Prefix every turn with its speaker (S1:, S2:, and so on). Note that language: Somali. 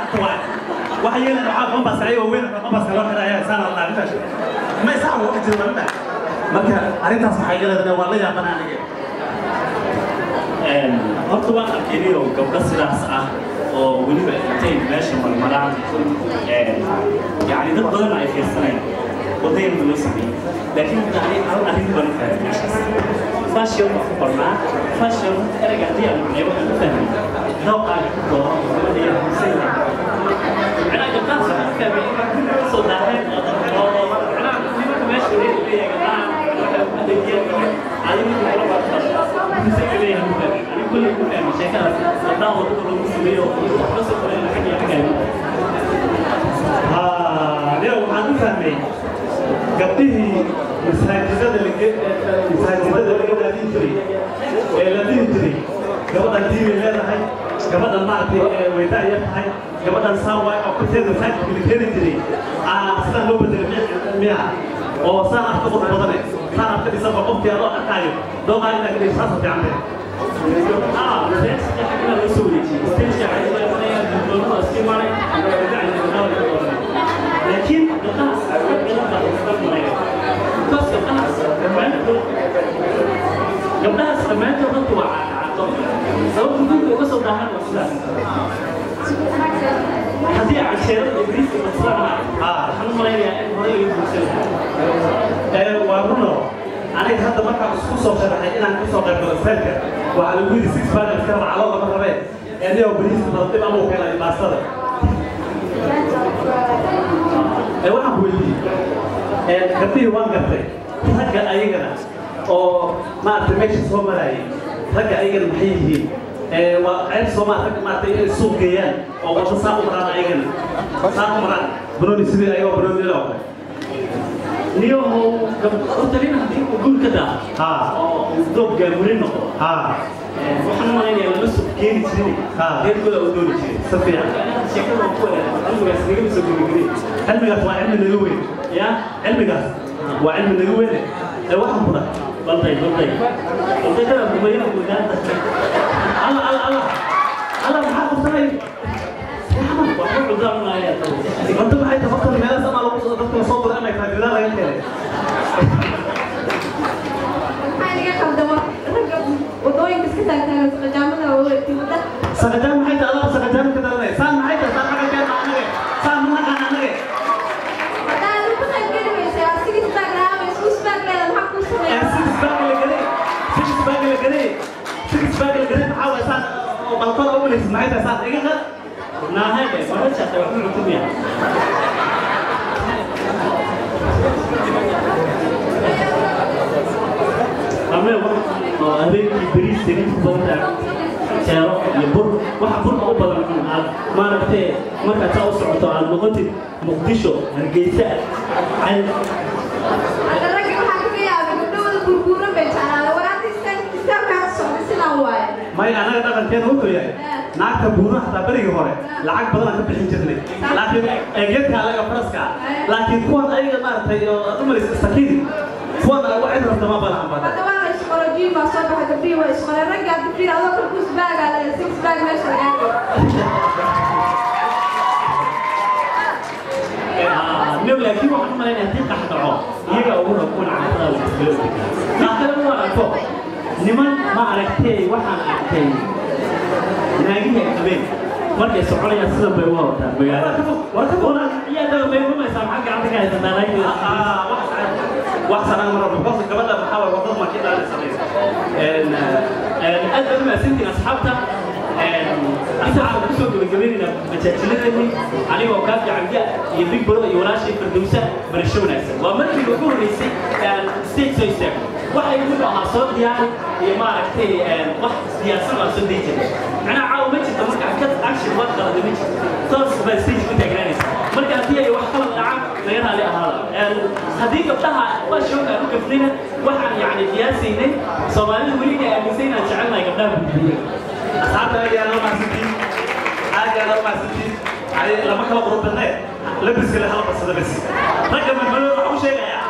S1: cagta waay waxa yeelan waxaa qombaska ayagoo weyn qombaska loo xidha ayaa saan la arrintaas ma isaa wax jira ma marka arrintaas waxay leedahay waa la yaabana aniga
S2: horta waan arkayay oo gabdho sidaas ah oo weliba intay meesha marmaraan yani dad badan ay fiirsanayaan wadayna loo sameeyey laakiin yani hal arrin baan u fahmay meeshaas fashion baan ku qornaa fashion erayga haddii aan macnay waxaan u fahmay dooqaaga ku dooro gabadha yar huseyn macnaha gabdhahaas waxaan u fahmay in ka soo daaheen oo macnaha nimanka meesha leeyahay gabdhaha waxay u adeegiyaan adigu kula baartaa huseyn leeyahay u fahmay anigu kulley ku fahmay sheekadaas gabdhaha wadada lagu sameeyo waxba soo qoreen xagga iyo xagga
S1: aniga waxaan u fahmay gabdhihii masaajidada masaajidada laga daadin jiray ee la dhihi jiray gabadhan diinay leedahay gabadhan maaragtay waydaa yar tahay gabadhan saawaay oo korteeda masaajidka la keeni jiray sidaan loo bedelay miyaha oo saan afka qof badane saan afka dhisanba qofkii adoo arkaayo dooqaa inaa kadhigo saasa fiican tahay
S2: Ah, mas essa é a primeira vez que eu vi. Você já vai ver a manhã do dono, assim, mas não vai ver ainda não vai ver. Lakin, lepas, aku bilang tak bisa mulai. Kau sekarang sekarang tu, lepas sekarang tu kan tua atau so tu tu sudah sudah. Hadi asyir iblis masalah. Ah, hanu mulai ya, mulai ibu
S1: ee waa runo aniga hadda markaan isku soo sharaxay inaan ku soo qaybgalo feelka waxaa lagu yidhi six balance kana calooda ma rabeen ee nio bariis dib amuu keenay baastada ee waxaan ku weydiiyey ee gabdhihii waan gartay ragga ayagana oo maaragtay meesha soo marayay ragga ayagana maxay yihiin ee waa ceeb soomaa rag maaragtay inay suuq geeyaan oo wadda saa u maraan ayagana saa u maraan banooni sidii ayagoo banooni loo kale
S2: niyo horta nin haddii uu guur ka daa
S1: haa
S2: oo uu doob gaamurin noqdo
S1: haa
S2: waxaan malaynayaa lama soo keeni jirin
S1: Ah.
S2: reerkooda u dooni jiray
S1: si fiican
S2: sheekada ku wanaagsan cilmigaas nagama soo gabagabay
S1: cilmigaas waa cilmi naga weyn
S2: ya
S1: cilmigaas waa cilmi naga weyn ee waxaan ku dhahay
S2: balday balday balday kada kumayana gudaanta
S1: alla alla alla alla maxaa qabsanay
S2: waxba cudaamanaya
S1: wada maxay tahay horta meelaha sama lagu soo dadka soo dura inay tahay gudaha laga keenay
S3: maxaa iga khaldama ragga wadooyinka iska taagtaagan saqajaamada wareegtay wadda
S1: sakajaan maxay tahay alla sakajaan ka daranay saan maxay tahay saan xaga keen anage saan ma naqaan anage
S3: haddaa aad ku qaybgeli weysay asiga isbaag lahaaba isku isbaag leeda maxaa kuu
S1: ee
S3: sameeya
S1: six bag la galay six bag la galay six bag la galay maxaa waay saan oo balkona u walaysid maxay tahay saan iga qad
S2: naahebe marajata waxba cutumiya ame oo habeenkii beriis saliid ku badan jeero iyo bur waxa burka u badan aad maaragtee markaad saa u socoto aad noqotid muqdisho hargeysa cad
S3: hadda ragga waxaa kaga yaabay gabdhahooda burbuuran bay jeclaada waraanta istaamkaa socda sidaan waaye
S1: may anaga dhaqankeena wuxuu yahay naagta buuraha hataa berigii hore lacag badan aan ka bixin jirnay laakiin eegyadka alaga faraska laakiin kuwan ayaga maaragtay oo dumarisa sakiin kuwan waxay rabta ma balahan badan
S3: hadda waa la isqorojiin baa soo baxay gabdhihii waa isqoreen ragga hadda fiir adoo kalku isbaagaa leeda six baag meesha lagaa
S2: new laakiin waxaan u malaynaya haddii qax dhaco iyaga ugu rakuun caatada wajisgalo qaxdana ma arko niman ma aragtay waxaan arkay naagihii ay qabeen markay soconayaan sidan bay uga hortaan magaalada warkabona iyaa daba bay rumaysaa maxaa gacanta ka haysataa naagihii
S1: wax sanaan mara because gabadha maxaa waay wadada markii dhaali samaysa
S2: aad baan umahadsantiin asxaabta inta waxaan kusoo gabagabaynaynaa majaajiladeenii anigoo kaa fiicanbiya iyo big bro iyo walaashay fardowsa barasho wanaagsan waa markii ugu horreysay stage soo istaago waxa igu ahaa soo diyaari iyo maaragtay wax diyaarsan baan soo dayi jiray macnaha caawa ma jirto marka ka action waad qalada ma jirto toos baa stage ku taagnaanaysa marka haddii ay wax qalad dhacaan laga raali ahaada haddii gabdhaha waa shooka aan u gafnayna waxaan yacni qiyaasaynay soomaalida weli ay aaminsan inaan jecelnahay gabdhaha gudbiya
S1: asxaabta ayaana umahadsantiin aagaana umahadsantiin yani lama kala qurubadnee labiska le hala badsada bes ragga madmadooda waxaa u sheegayaa